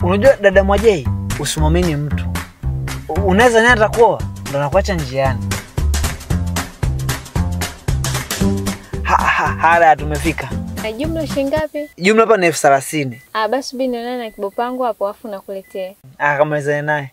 Unajua dada Mwajei, usimwamini mtu. U- Unaweza naye atakuoa ndo nakuacha njiani. Ha, ha, haya tumefika. Na jumla shilingi ngapi? Jumla hapa ni elfu thelathini. Ah, basi subiri nionane na kibo pangu hapo afu nakuletea. Akamalizane naye.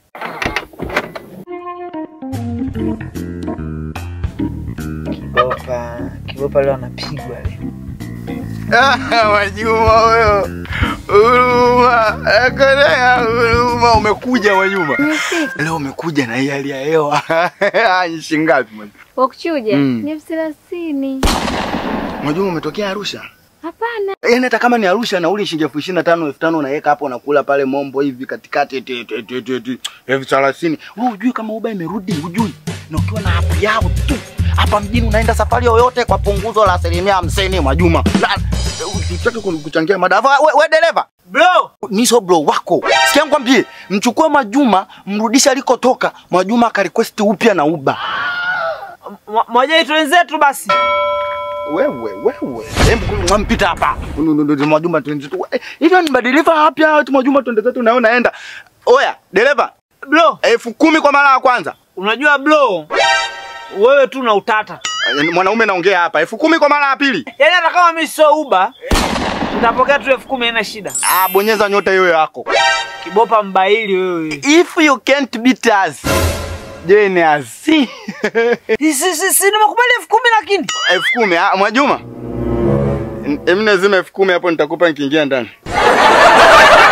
Kibopa, Kibopa leo anapigwa leo. Mwajuma huyo, huruma, akolea huruma. Umekuja Mwajuma, leo umekuja na hii hali ya hewa ni shilingi ngapi Mwajuma? Wakuchuja Mm. ni elfu thelathini. Mwajuma, umetokea Arusha? Hapana. Yaani hata kama ni Arusha nauli shilingi elfu ishirini na tano elfu tano unaweka hapo unakula pale Mombo hivi katikati eti eti eti eti eti elfu thelathini. Wewe hujui kama Uber imerudi, hujui. Na ukiwa na app yao tu hapa mjini unaenda safari yoyote kwa punguzo la asilimia hamsini Mwajuma. Na utaki kuchangia madafa we, we dereva Bro, mi so bro wako sikia nikwambie mchukue Mwajuma mrudishe alikotoka Mwajuma akarequest upya na Uber. Mwa- Mwajei twenzetu basi. Wewe wewe, hebu mwampita hapa. Mwajuma twende zetu. Eh, Hivyo ni maderiva hapya ati Mwajuma twende zetu na wewe unaenda. Oya, dereva, Bro, elfu kumi kwa mara ya kwanza. unajua bro, wewe tu na utata. Eh, Mwanaume naongea hapa. Elfu kumi kwa mara ya pili. Yaani hata kama mimi sio Uber, nitapokea tu elfu kumi haina shida. Ah, bonyeza nyota hiyo yako. Kibopa mbaili wewe. If you can't beat us, join us. Si. Si si si, si nimekubali elfu kumi lakini. Elfu kumi. Ah, Mwajuma. Emine zima elfu kumi hapo nitakupa nikiingia ndani.